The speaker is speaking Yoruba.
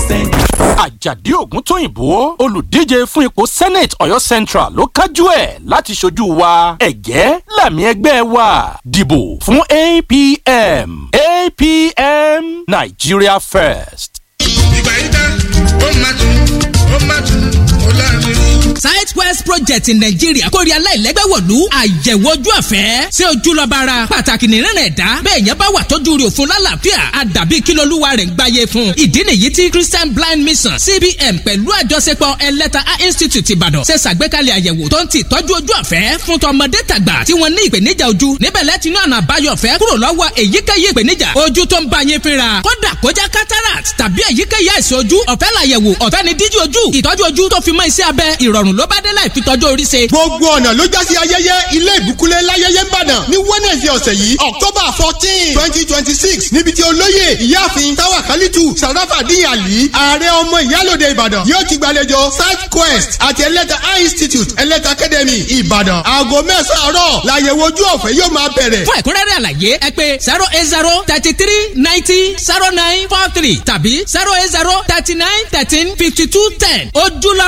percent. àjàdí ògúntóyìnbó olùdíje fún ipò senate ọ̀yọ́ central ló kájú ẹ̀ láti ṣojú wa ẹ̀gẹ́ làmì ẹgbẹ́ wa dìbò fún apm apm nigeria first. ìgbà yìí tán ó máa tún ó máa tún ó láàrin. southwest project in nigeria kórè aláìlẹ́gbẹ́wọ̀lú àyẹ̀wò ojú ọ̀fẹ́ ṣé ojú lọ bára pàtàkì nìran ẹ̀dá bẹ́ẹ̀ yẹn bá wà tọ́jú rẹ̀ òfin lálàáfíà àdàbí kílólúwa rẹ̀ ń gbáyé fún ìdí nìyí tí christian blind mission cbn pẹ̀lú àjọṣepọ̀ ẹlẹ́ta eye institute ìbàdàn ṣe ṣàgbékalẹ̀ àyẹ̀wò tó ń ti tọ́jú ojú ọ̀fẹ́ fún tọmọdé tàgbà tí wọ́n ní ìpèníjà ojú níbẹ̀ lẹ́tí náà náà báyọ̀ fẹ́ kúrò lọ́wọ́ èyíkéyìí ìpèníjà ojú tó ń bá yín fínra kódà kó jẹ́ cataract tàbí èyíkéyìí àìsàn ojú ọ̀fẹ́ làyẹ̀wò ọ̀fẹ́ ni díjí ojú ìtọ́jú ojú tó fi mọ́ iṣẹ́ abẹ ìrọ̀rùn ló bá dé láì fi tọ́jú orí ṣe. gbogbo ọ̀nà ló já sí ayẹyẹ ilé ìbúkúlé láyẹyẹ ńbàdàn ní wednesday ọ̀sẹ̀ yìí october fourteen twenty twenty six níbi tí olóyè ìyáàfin táwa kálítù sàràfàdín àlì ààrẹ ọmọ ìyálòde ìbàdàn yóò ti gbàlejò south quest àti ẹlẹ́ta eye institute ẹlẹ́ta academy ìbàdàn aago mẹ́sàn-án àárọ̀ làyẹ̀wò ojú ọ̀fẹ́ yóò máa bẹ̀rẹ̀. fún ẹ̀kúnrẹ́rẹ́ àlàyé ẹ pé zero eight zero thirty three ninety zero nine four three tàbí zero eight zero thirty nine thirteen fifty two ten ojúlọ